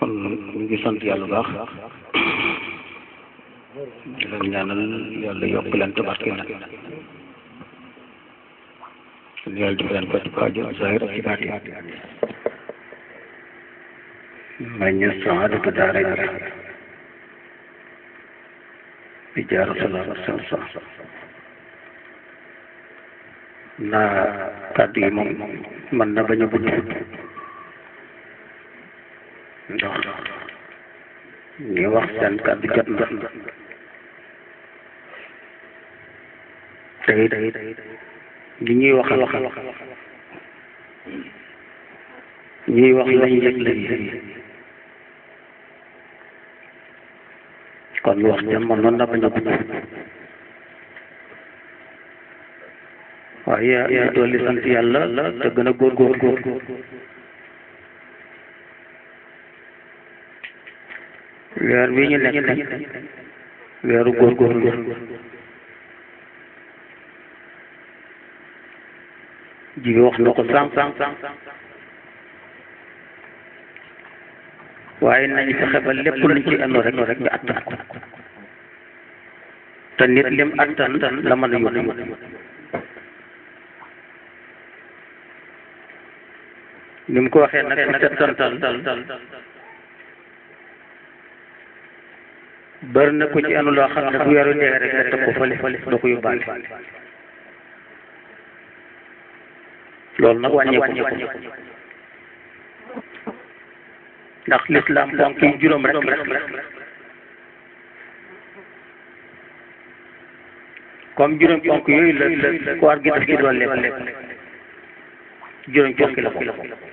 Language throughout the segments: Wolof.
kon ñu ngi sant yàlla bu baax di leen ñaanal yàlla yokk leen tabarke leen yàlla def leen faj aajo zahir ak ci baatin may ñu saadatu daara yi bi jaar salaam salaam naa kàddu yi moom mën na bañ a gudd ndax ñi wax seen kàddu jot na tey tey ñi ñuy waxal waxal ñuy wax lañ yëg lañ kon wax jam man noonu na bañ a gudd waaye yaa dolli sant yàlla te gën a góor góor góor weer wi ñu nekk weeru góor góor góor jigi wax na ko sànq waaye nañ fexe ba lépp luñ ci ando rek rek ñu attan ko te nit lim attan la mën a yóbbu ni mu ko waxee nag settantal bari na ko ci anu loo xam ne bu weeru dee rek nga teg ko fële fële doo ko yóbbaale loolu nag wàññeeku ndax lislaam ponk yi juróom rek rek comme juróom ponk yooyu la la koor gi daf ci doon lekk juróom ponk la ko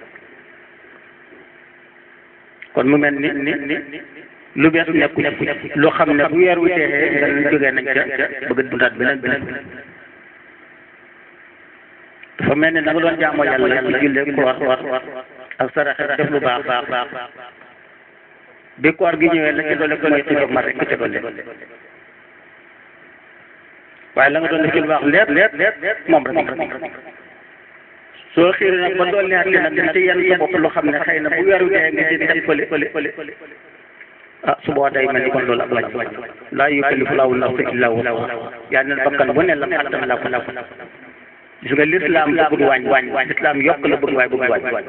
kon mu mel ni ni ni lu bees nekku nekku lu xam ne bu weer wi teexee nga ñu jógee nañ ca bëgg dundaat beneen beneen dafa mel ni na nga doon jaamoo yàlla yàlla jullee koor war ak saraxe def lu baax baax baax bi koor gi ñëwee la ca doole ko muy xiif ma rek ca doole waaye la nga doon def ci lu baax lépp lépp lépp moom rek moom rek soo xiiree nag ba dool neex nag di ci yenn sa bopp lu xam ne xëy na bu weer wi dee nga ci def fële fële fële ah su boobaa day mel ni kon loolu ak wàññi wàññi laa yukallifu laahu nafsan illaa wusahaa yaa ne bakkan bu ne la attan la ko la ko gis nga lislaam bëggul wàññi wàññi lislaam yokk la bëgg waaye bëgg wàññi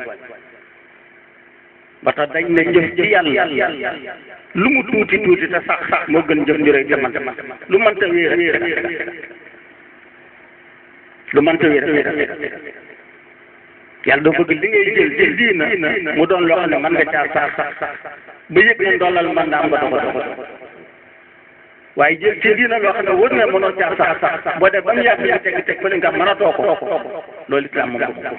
ba tax dañ ne jëf ci yàlla lu mu tuuti tuuti te sax sax moo gën jëf njuree te man lu mënta wéer lu mënta wéer yàlla doo bëgg li ngay jël jël diina mu doon loo xam ne mën nga caa sax sax sax ba yëg ne ndollal mën naa am nga dogo dogo waaye jël ci diina loo xam ne wër na mënoo caa sax sax boo def ba mu yàgg nga teg teg fële nga mën a too ko loolu islaam moom ko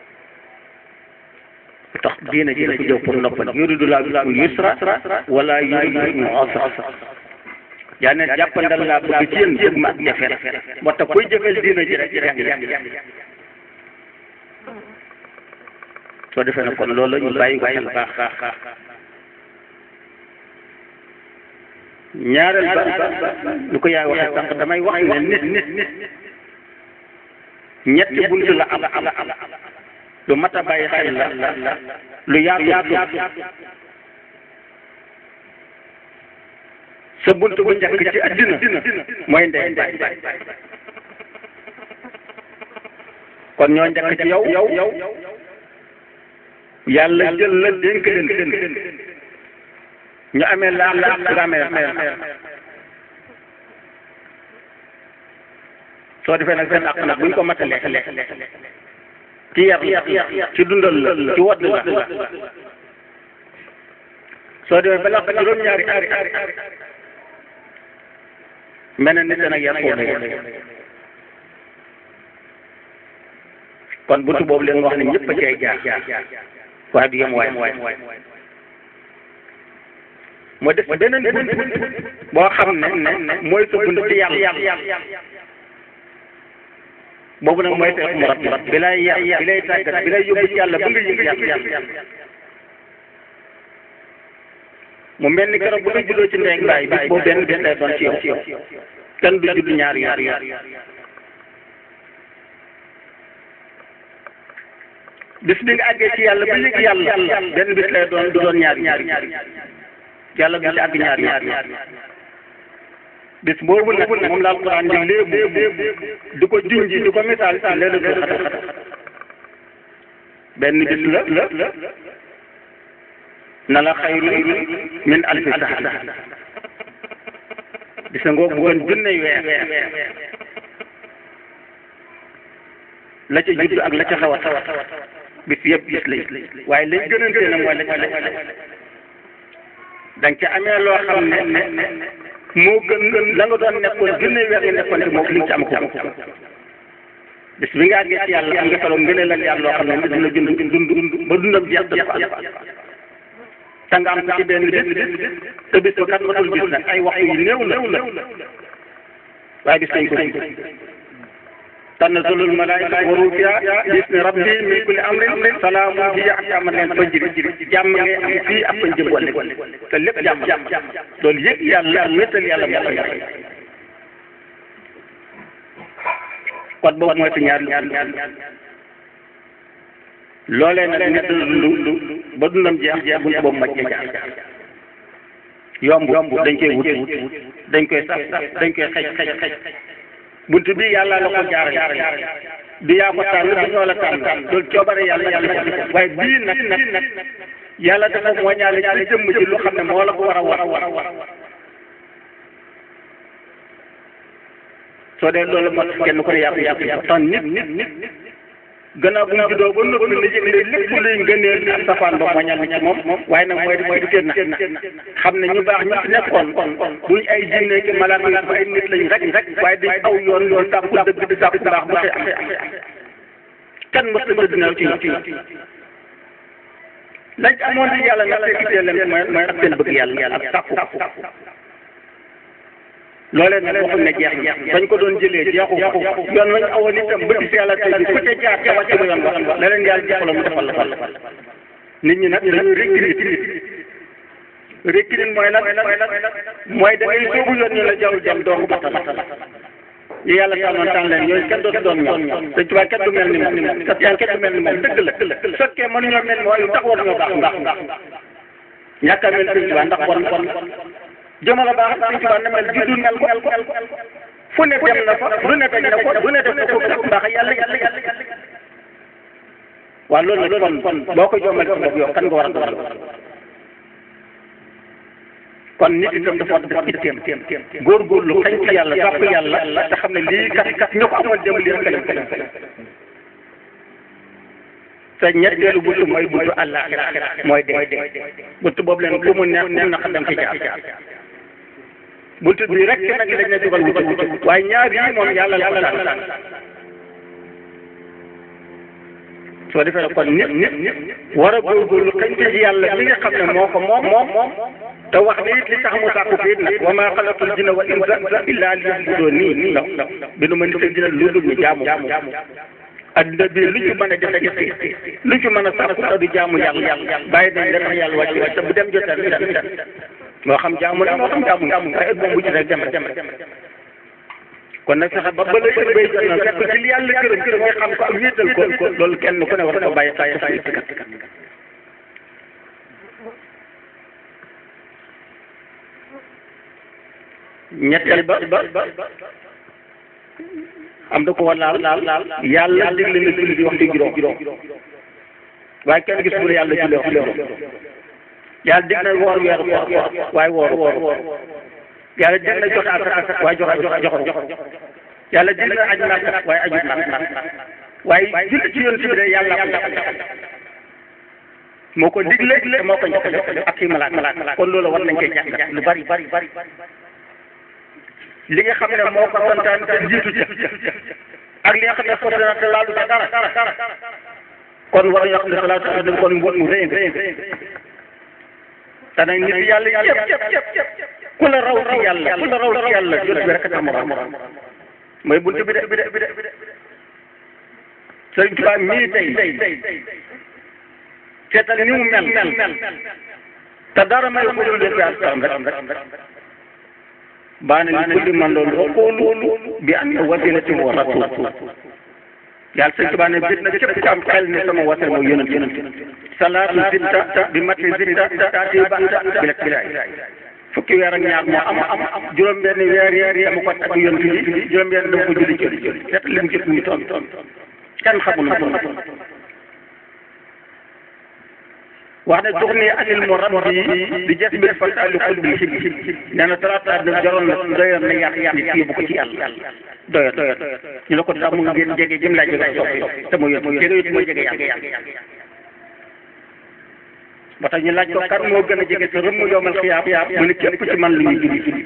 tax diina ji dafa jëw pour noppal yuridu laahu bikumul yusra wala yuridu bikumul usra yaa ne jàppandal laa bëgg ci yéen bëgg ma ak jafe moo tax koy jëfeel diina ji rek yaa ngi soo defee ne kon loolu la ñu bàyyi ko xel baax baax ñaareel ba lu ko yaay waxee sànq damay wax ne nit nit ñetti buntu la am lu mat a bàyyi xel la lu yaatu yaatu sa buntu bu njëkk ci àddina mooy ndey baay kon ñoo njëkk ci yow yow yàlla jël la dénk leen ñu amee laa la nga amee soo defee nag seen àq nag buñ ko matalee ci yar ci dundal la ci wadd la soo defee ba laq juróom-ñaari aari mel na nit nag yar foofu kon buntu boobu leen wax ne ñëpp a cay jaar waaye du yem waay moo def beneen bunt boo xam ne ne mooy sa bunt ci yàlla boobu nag mooy seex mu rab bi lay yar bi lay tàggat bi lay yóbbu ci yàlla ba nga yëg yàlla mu mel ni keroog bu nga juddoo ci ndey baay bis boobu benn benn lay doon ci yow kenn du judd ñaar ñaar ñaar bis bi nga àggee ci yàlla ba yëg yàlla benn bis lay doon du doon ñaari ñaari yàlla du ci àgg ñaari ñaari bis boobu nag moom la alquran di léebu di ko junji di ko misaal leelatul xadar benn bis la la na la xayru min alfi saxar bis nga bu gën junne weer la ca judd ak la ca xaw a xaw a bis yëpp bis lay waaye lañ gënante na mooy la ca da nga ca amee loo xam ne ne moo gën gën la nga doon nekkoon junne weer yi nekkoon te moo li nga ci am ko bis bi nga àggee ci yàlla am nga solo ngëneel ak yàlla loo xam ne nit dina dund dund ba dundam jeex dafa am te nga am ko ci benn bis te bis ba kat matul bis nag ay waxtu yu néew la waaye bis nañ ko tanazzalul malaa'ikatu wa ruuhu fiihaa bismi rabbihim min kulli amrin salaamun hiya hattaa matla'il fajri jàmm ngay am fii ak fañ jëm wàll te lépp jàmm loolu yëg yàlla ak wéetal yàlla moo koy def kon boobu mooy si ñaar ñaar loolee nag nit lu ba dundam jeex jeex bunt boobu maj jaar yomb yomb dañ koy wut dañ koy sax dañ koy xej xej xej bunt bi yàlla la ko jaarale du yaa ko tànn du ñoo la tànn loolu coobare yàlla yàlla ko waaye bii nag nag yàlla dafa moñaale ci jëmm ji lu xam ne moo la ko war a war a war soo dee loolu moo tax kenn ko ne yàqu yàqu yàqu tax nit nit nit gannaaw bu mu juddoo ba noppi na yëg ne lépp luy ngëneel ak safaan ba moñal ci moom waaye nag mooy mooy du na xam ne ñu baax ñu fi nekkoon duñ ay jinne ki malaaka yi ay nit lañ rek rek waaye dañ aw yoon yoon sàkku dëgg di sàkku baax ba xëy am kenn mës na dina ci ci lañ amoon ci yàlla nag te ittee leen mooy mooy ak seen bëgg yàlla ak sàkku loolee nag waxuñ ne jeex jeex bañ ko doon jëlee jeexu yoon wañ awoon itam ba gis yàlla tey ku ca jaar ca wàcc ba yoon wax la leen yàlla jox la mu defal la fal nit ñi nag dañuy recruter recruter mooy lan mooy da ngay soobu yoon ñu la jaww jam doo ko bata bata ñu yàlla tànnoon tànn leen ñooñu kenn dootu doon ñoom dañ tubaab kenn du mel ni moom parce que kenn du mel ni moom dëgg la fekkee mënuñoo mel mooy lu tax war ñoo baax ndax ndax ñàkk a mel sëñ tubaab ndax bon bon jëmala baax sëñ tubaab na mel juddu mel ko fu ne dem na fa lu ne teg na ko lu ne def na ko ndax yàlla yàlla yàlla waaw loolu nag kon kon boo ko jommal sa bopp yow kan nga war a doon kon nit itam dafa war a def itteem góorgóorlu xañ ci yàlla topp yàlla te xam ne lii kat kat ñu ko amoon dem lii rek lañ ko def te ñetteelu buntu mooy buntu àllaaxira mooy dee buntu boobu leen ku mu neex ku mu naqar dem ci jaar buntu bi rek nag lañ ne dugal wuti wuti waaye ñaar yi moom yàlla la ko tànn soo defee nag kon nit nit war a góorgóorlu xañ ci yàlla li nga xam ne moo ko moom moom te wax ne it li tax mu sàkku fii nag wa maa xalaqtul jinna wal insa illaa liya'buduun nii ndax bi nu ma nit ak dina lu dul ñu jaamu adduna bi lu ci mën a def def lu ci mën a sàkku te du jaamu yàlla bàyyi dañ la tax yàlla wàcc wàcc te bu dem jotee du dem moo xam jaamu la moo xam jaamu waaye moom bu ci rek dem dem kon nag fexe ba ba léegi bay jot na fekk ci li yàlla gërëm gërëm nga xam ko ak wéetal ko loolu kenn ku ne war ko bàyyi xel sa itti kat ñetteel ba ba am na ko war laal laal laal yàlla digle na julli di wax di juróom waaye kenn gis bu ne yàlla julli wax juróom yàlla dig na woor weer koor waaye woor woor yàlla dig na joxe asaka waaye joxe joxe joxe yàlla dig na aj màkka waaye aju màkka waaye julli ci yoon si bi de yàlla ko moo ko digle te moo ko njëkk ak kii malaat malaat kon loolu war nañ koy jàngat lu bari bari bari li nga xam ne moo ko santaan te jiitu ca ak li nga xam ne forcé na te laalu ca dara kon war nañoo xam ne salaatu ala nabi kon mbóot mu rëy rëy te nag nit yàlla yëpp yëpp yëpp ku la raw ci yàlla ku la raw ci yàlla jot bi rek a tax morom mooy buntu bi de bi de bi de Sëriñ Tuubaa mii tey seetal ni mu mel te dara may ko dul def askan rek baana li kulli man loolu waxoolu bi anna wasilati wa rasul yàlla sëñ Tuubaa ne bit na képp ku am xel ne sama wasal mooy yonent yonent salaatu zitta bi mati zitta taati banta bila bilaay fukki weer ak ñaar moo am am am juróom-benn weer weer dama ko tagg yonent bi juróom-benn dama ko julli julli julli set lim jëpp ñu toon toon kenn xamul na ko wax ne dox ni anil mu rabbi di jes mbir fa taali xul bi xib nee na talaata na jaroon na doyoon na yàq yàq nit yóbbu ko ci yàlla doyoon doyoon ñu la ko tax mu ngeen jege jëm laa jege sopp te mu yóbbu jege yóbbu mooy jege yàlla ba tax ñu laaj ko kan moo gën a jege sa rëmm yowmal xiyaam mu ne képp ci man lu ñuy julli julli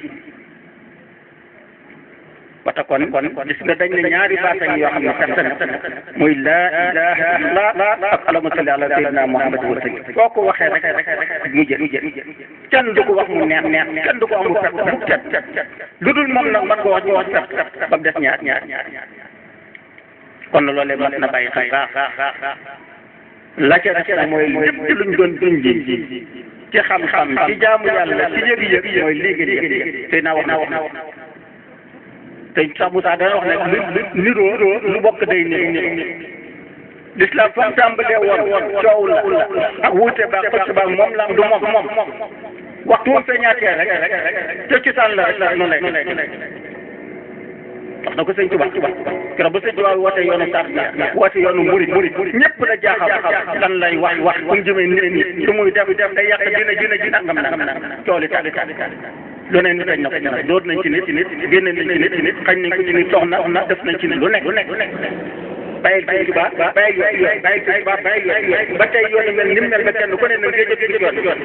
ba tax kon kon gis nga dañ ne ñaari baata ngi yoo xam ne personne muy laa ilaha illallah ak allahumma salli ala sayyidina muhammad wa sallim foo ko waxee rek mu jë mu jë kenn du ko wax mu neex neex kenn du ko wax mu fet mu fet lu dul moom nag man ko wax ñu wax fet ba mu des ñaar ñaar kon loolee mat na bàyyi xel baax la ca des nag mooy lépp luñ doon duñ ji ci xam-xam ci jaamu yàlla ci yëg-yëg mooy léegi léegi tey naa wax na wax na wax te sax Moussa dana wax ne lu niroo lu bokk day niroo l'islam fa mu tàmbalee woon coow la ak wuute ba xëcc ba moom la du moom moom waxtu woon feeñaatee rek te ci sànn la rek noonu lay noonu lay wax na ko sëñ Tuba keroog ba sëñ Tuba woote yoonu tar woote yoonu murid murid ñëpp la jaaxal lan lay wax wax fu ñu jëmee nit nit lu muy def def day yàq dina dina dina ngam nangam coow li tàgg tàgg lu ne nit dañ na ko ñaar dóor nañ ci nit nit génne nañ ci nit nit xañ nañ ko ci nit soxna soxna def nañ ci nit lu nekk lu nekk lu nekk bàyyil sëñ Tuba bàyyil yoon yoon bàyyil sëñ Tuba bàyyil yoon yoon ba tey yoon mel ni mu mel ba kenn ku ne na ngay jëf ci yoon yoon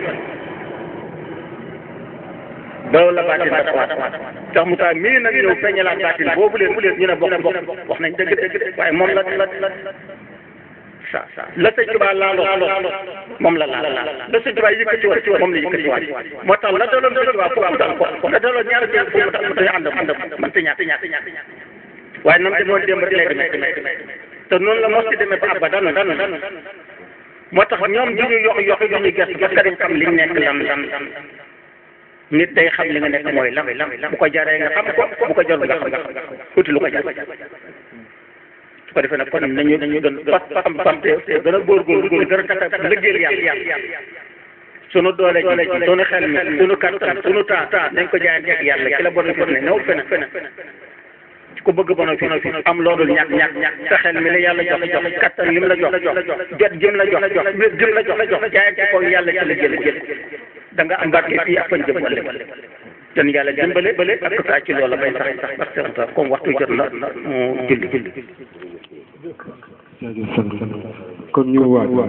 loolu la baatin ba tawaat sax mu tax mii nag ñëw feeñalaat baatin boobu leen bu leen ñu ne bokk bokk wax nañ dëgg dëgg waaye moom la la sa sa la sëñ Tuba laaloo moom la laal la sëñ Tuba yëkkati woon moom la yëkkati waat moo tax la daloon sëñ Tuba foofu dal ko la daloon ñaari jël fu mu tax mu tax ànd ànd man te ñaata ñaata waaye nam demoon démb rek lay demee te noonu la mos ci demee ba abba danu danu moo tax ñoom du ñu yox yox du ñu gëstu parce que dañ xam liñ nekk lan lan nit day xam li nga nekk mooy lan bu ko jaree nga xam ko bu ko jarul nga xam nga xam tuuti lu ko jar su ko defee nag kon nañu nañu gën pas pas pas te gën a góorgóorlu gën a kàttan liggéeyal yàlla sunu doole ji sunu xel mi sunu kattan sunu temps nañ ko jaayante ak yàlla ki la bon fi ne newul feneen feneen ku bëgg bono fi am loolu ñàkk ñàkk sa xel mi la yàlla jox jox kattan lim la jox jot jëm la jox wér jëm la jox jaayante ko yàlla ci la jël jël da nga am barke fii ak fañ jëm wala dan yàlla dimbale bale ak saa ci loola bay sax sax parce que comme waxtu jot na mu julli julli kon ñu waat